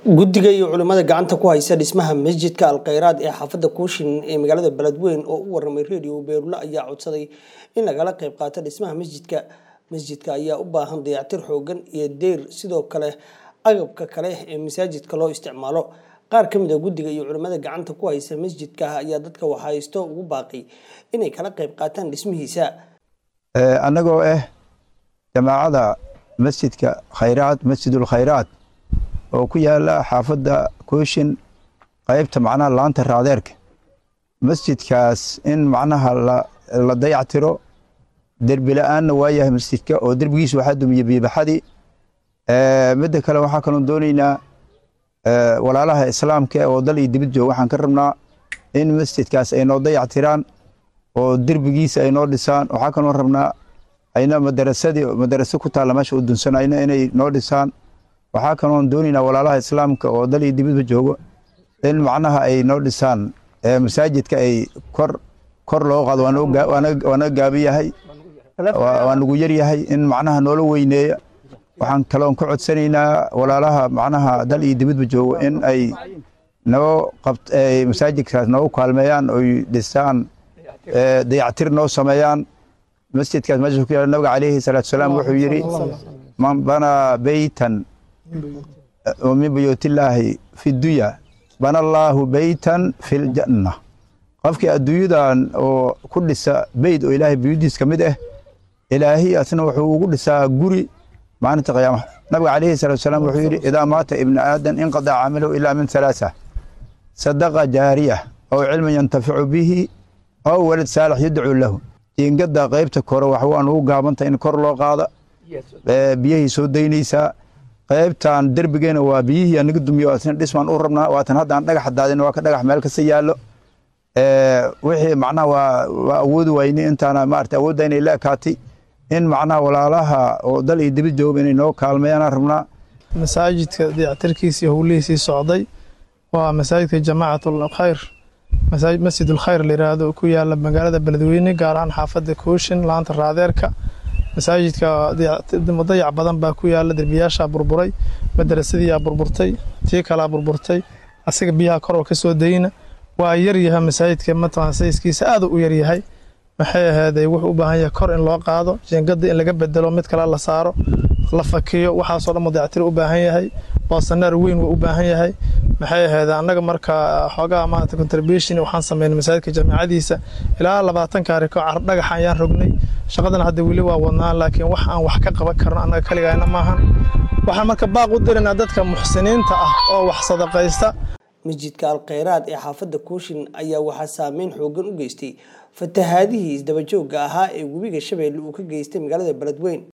guddiga iyo culimmada gacanta ku haysa dhismaha masjidka alkhayraad ee xaafadda kuushin ee magaalada beledweyn oo u waramay radio beerule ayaa codsaday in lagala qayb qaato dhismaha masjidka masjidka ayaa u baahan dayactir xoogan iyo deyr sidoo kale agabka kale ee masaajidka loo isticmaalo qaar ka mid a guddiga iyo culimmada gacanta ku haysa masjidka ayaa dadka waxhaysto ugu baaqay inay kala qayb qaataan dhismihiisa annagoo ah jamaacada masjidka khayraad masjidul khayraad oo ku yaala xaafadda kooshin qaybta macnaha laanta raadeerka masjidkaas in macnaha la dayactiro derbi la-aanna waa yahay masjidka oo derbigiisa waxaa dumiye biibaxadii midda kale waxaa kaloon dooneynaa walaalaha islaamka oo dal iyo dibad jooga waxaan ka rabnaa in masjidkaas ay noo dayactiraan oo derbigiisa ay noo dhisaan waxaa kaloon rabnaa ayna madarasadii madaraso ku taalla meesha u dunsanayna inay noo dhisaan waxaa kaloon dooneynaa walaalaha islaamka oo dal iyo dibadba joogo in macnaha ay noo dhisaan masaajidka ay kor kor loo qaado waa naga gaabi yahay waa nagu yar yahay in macnaha noola weyneeya waxaan kaloon ka codsanaynaa walaalaha macnaha dal iyo dibadba joogo in ay noo qabt masaajidkaas noogu kaalmeeyaan oy dhisaan dayactir noo sameeyaan masjidkaas meesha ku yaala nabiga calayhi salaatu salaam wuxuu yidhi man banaa beytan min buyuutillaahi fi dunya bana allaahu beytan fi ljanna qofkii adduunyadan oo ku dhisa beyt oo ilaahay buyudiis ka mid ah ilaahiy asna wuxuu ugu dhisaa guri maalinta qiyaama nabiga calayhi salaatu salaam wuxuu yidhi idaa maata ibnu aadan inqadaca camalahu ilaa min halaasa sadaqa jaariya aw cilman yantaficu bihi aw walad saalix yadcuu lahu jiingada qaybta kore wax waan ugu gaabanta in kor loo qaada biyahii soo daynaysaa qaybtan derbigeena waa biyihii anaga dumiyo asna dhismaan u rabnaa waatan haddaan dhagax daadin waa ka dhagax meel kasta yaallo wixii macnaha waa waa awoodi wayni intaana maarata awoodda inay la ekaatay in macnaha walaalaha oo dal iyo dibad jooga inay noo kaalmeeyaan rabnaa masaajidka dayactirkiisii howlihiisii socday waa masaajidka jamaacatul khayr masjidul khayr la yiraahdo ku yaala magaalada beledweyne gaar ahaan xaafadda kooshin laanta raadeerka masaajidka dayac badan baa ku yaala derbiyaashaa burburay madarasadiiyaa burburtay tii kalaa burburtay asiga biyaha koroo ka soo dayna waa yaryahay masaajidka mataqan sayskiisa aad u yaryahay maxay ahaaday wuxuu u baahan yahay kor in loo qaado jeengada in laga bedelo mid kale la saaro la fakiyo waxaasoo dhan dayactir u baahan yahay boosaneer weyn wuu u baahan yahay maxay ahayd annaga marka xoogaha maanta contribution waxaan sameynay masaajidka jaamacadiisa ilaa labaatan kaariko dhagax ayaan rognay shaqadana hadda weli waa wadnaa laakiin wax aan wax ka qaban karno annaga kaligaana maahan waxaan marka baaq u diraynaa dadka muxsiniinta ah oo wax sadaqaysta masjidka alkhayraad ee xaafadda kuushin ayaa waxaa saameyn xoogan u geystay fatahaadihii isdabajooga ahaa ee webiga shabeelle uu ka geystay magaalada beledweyn